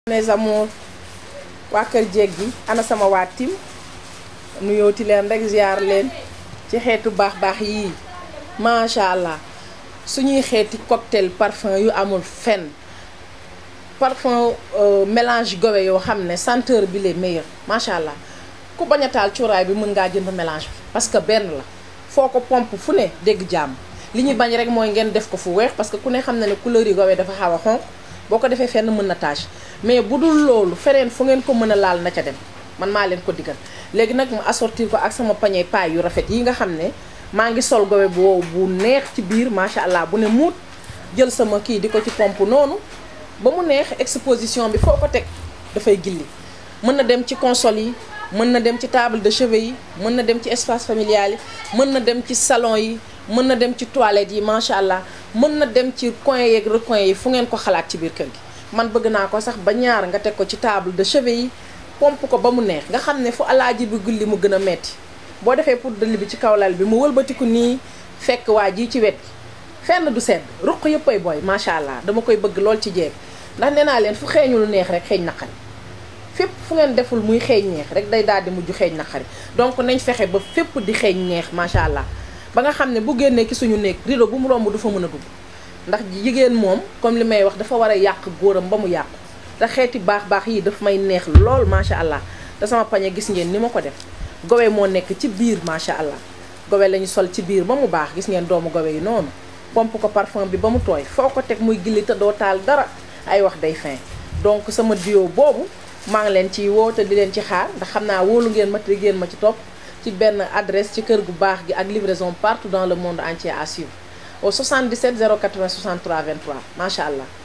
mes amours waa kër jéeg gi ana sama waa tim nuyooti leen rek ziar leen ci xeetu baax baax yii macha allah suñuy xeeti cocktail parfum yu amul fenn parfum mélange gowe yoo xam ne senteur bi les meilleurs macha allah ku bañ a taal cuuraay bi mën ngaa jënd mélange bi parce que benn la foo ko pompe fu ne dégg jàmm li ñuy bañ rek mooy ngeen def ko fu weex parce que ku ne xam na ne couleur yi gowe dafa xaw a xonq boo ko defee fenn mën na tache mais bu dul loolu feneen fu ngeen ko mën a laal na ca dem man maa leen ko digal léegi nag mu assortir ko ak sama pañe paay yu rafet yi nga xam ne maa ngi sol gowe bu wow bu neex ci biir macha allah bu ne muut jël sama kii di ko ci pompe noonu ba mu neex exposition bi foo ko teg dafay gilli mën na dem ci console yi mën na dem ci table de chevet yi mën na dem ci espace familial yi mën na dem ci salon yi mën na dem ci toilette yi macha allah mën na dem ci coin yeeg recoin yi fu ngeen ko xalaat ci biir kër gi man bëgg naa ko sax ba ñaar nga teg ko ci table de chevet yi pompe ko ba mu neex nga xam ne fu alaaji bi gulli mu gën a metti boo defee pour dëll bi ci kaw lal bi mu wëlbatiku nii fekk waa ji ci wet gi fenn du sedd ruq yëpp ay booy macha allah dama koy bëgg lool ci jeeg ndax nee naa leen fu xeeñu lu neex rek xeeñ naqari fépp fu ngeen deful muy xeeñ neex rek day daal di mujj xeeñ naqari donc nañ fexe ba fépp di xeeñ neex macha allah ba nga xam ne bu génnee ki suñu néeg rideau bu mu romb du fa mën a dugg ndax jigéen moom comme li may wax dafa war a yàq góoram ba mu yàqu te xeeti baax baax yi daf may neex lool macha allah te sama pañe gis ngeen ni ma ko def gowe moo nekk ci biir macha allah gowe lañu sol ci biir ba mu baax gis ngeen doomu gowe yi noonu pompe ko parfum bi ba mu tooy foo ko teg muy gilli te doo taal dara ay wax day fin donc sama duo boobu maa ngi leen ciy woo te di leen ci xaar ndax xam naa wóolu ngeen ma te ngeen ma ci topp ci benn adresse ci kër gu baax gi ak livraison partout dans le monde entier à suivre au 77 080 63 23 macha allah